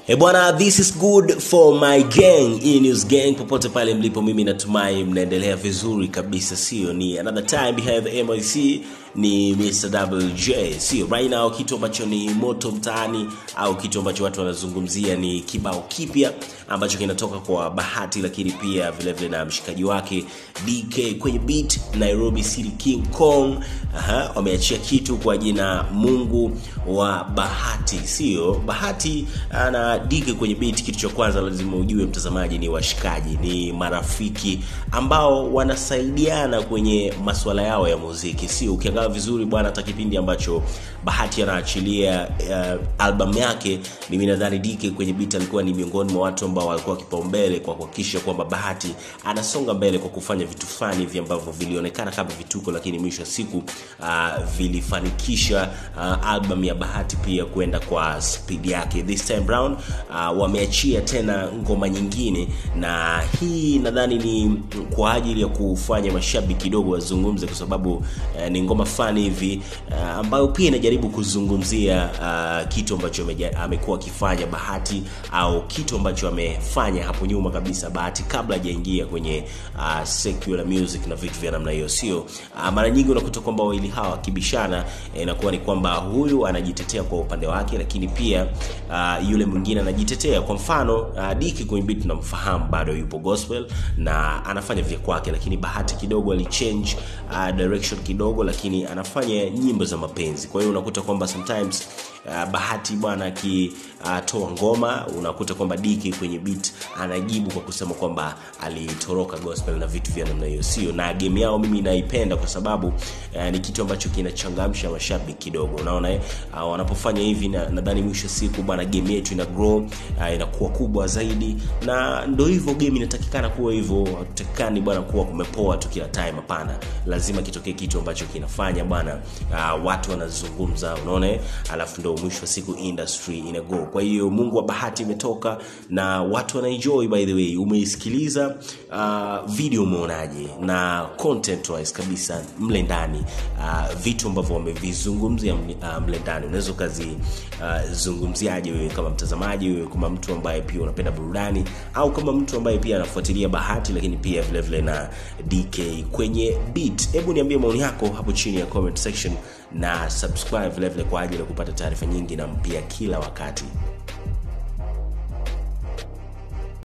E bwana, this is good for my gang, E News gang, popote pale mlipo, mimi natumai mnaendelea vizuri kabisa, sio? Ni another time behind the MIC, ni Mr. WJ, sio? Right now kitu ambacho ni moto mtaani au kitu ambacho watu wanazungumzia ni kibao kipya ambacho kinatoka kwa Bahati, lakini pia vile vile na mshikaji wake DK kwenye beat, Nairobi City King Kong. Aha, wameachia kitu kwa jina Mungu wa Bahati, sio? Bahati ana DK kwenye beat. Kitu cha kwanza lazima ujue mtazamaji, ni washikaji, ni marafiki ambao wanasaidiana kwenye masuala yao ya muziki, sio? Ukiangalia vizuri bwana, hata kipindi ambacho Bahati anaachilia uh, albamu yake, mimi nadhani DK kwenye beat alikuwa ni miongoni mwa watu ambao walikuwa kipaumbele kwa kuhakikisha kwamba Bahati anasonga mbele kwa kufanya vitu fulani hivi ambavyo vilionekana kama vituko, lakini mwisho wa siku uh, vilifanikisha uh, album ya Bahati pia kwenda kwa speed yake. This time round uh, wameachia tena ngoma nyingine, na hii nadhani ni kwa ajili ya kufanya mashabiki kidogo wazungumze, kwa sababu uh, ni ngoma fulani hivi uh, ambayo pia inajaribu kuzungumzia uh, kitu ambacho ameja- amekuwa akifanya Bahati au kitu ambacho amefanya hapo nyuma kabisa Bahati kabla hajaingia kwenye uh, secular music na vitu vya namna hiyo, sio uh, mara nyingi unakuta kwamba wawili hawa wakibishana eh, inakuwa ni kwamba huyu anajitetea kwa upande wake, lakini pia uh, yule mwingine anajitetea. Kwa mfano uh, Diki kwenye beat tunamfahamu bado yupo gospel na anafanya vya kwake, lakini Bahati kidogo alichange uh, direction kidogo, lakini anafanya nyimbo za mapenzi. Kwa hiyo unakuta kwamba sometimes uh, Bahati bwana akitoa uh, ngoma unakuta kwamba Diki kwenye beat anajibu kwa kusema kwamba alitoroka gospel na vitu vya namna hiyo, sio na game yao mimi naipenda kwa sababu uh, ni kitu ambacho kinachangamsha mashabiki kidogo, unaona eh? Uh, wanapofanya hivi na- nadhani mwisho wa siku bwana game yetu ina grow uh, inakuwa kubwa zaidi, na ndo hivyo game inatakikana kuwa hivyo. Hatutakikani bwana kuwa kumepoa tu kila time, hapana. Lazima kitokee kitu ambacho kinafanya bwana uh, watu wanazungumza, unaona eh? alafu ndo mwisho wa siku industry ina go. Kwa hiyo Mungu wa Bahati imetoka na watu wana-enjoy. By the way, umeisikiliza uh, video umeonaje? Na content wise kabisa mle ndani uh, vitu ambavyo wamevizungumzia mle- uh, mle ndani unaweza ukazizungumziaje wewe kama mtazamaji, wewe kama mtu ambaye pia unapenda burudani au kama mtu ambaye pia anafuatilia Bahati, lakini pia vile vile na DK kwenye beat. Hebu niambie maoni yako hapo chini ya comment section na subscribe vile vile kwa ajili ya kupata taarifa nyingi na mpya kila wakati.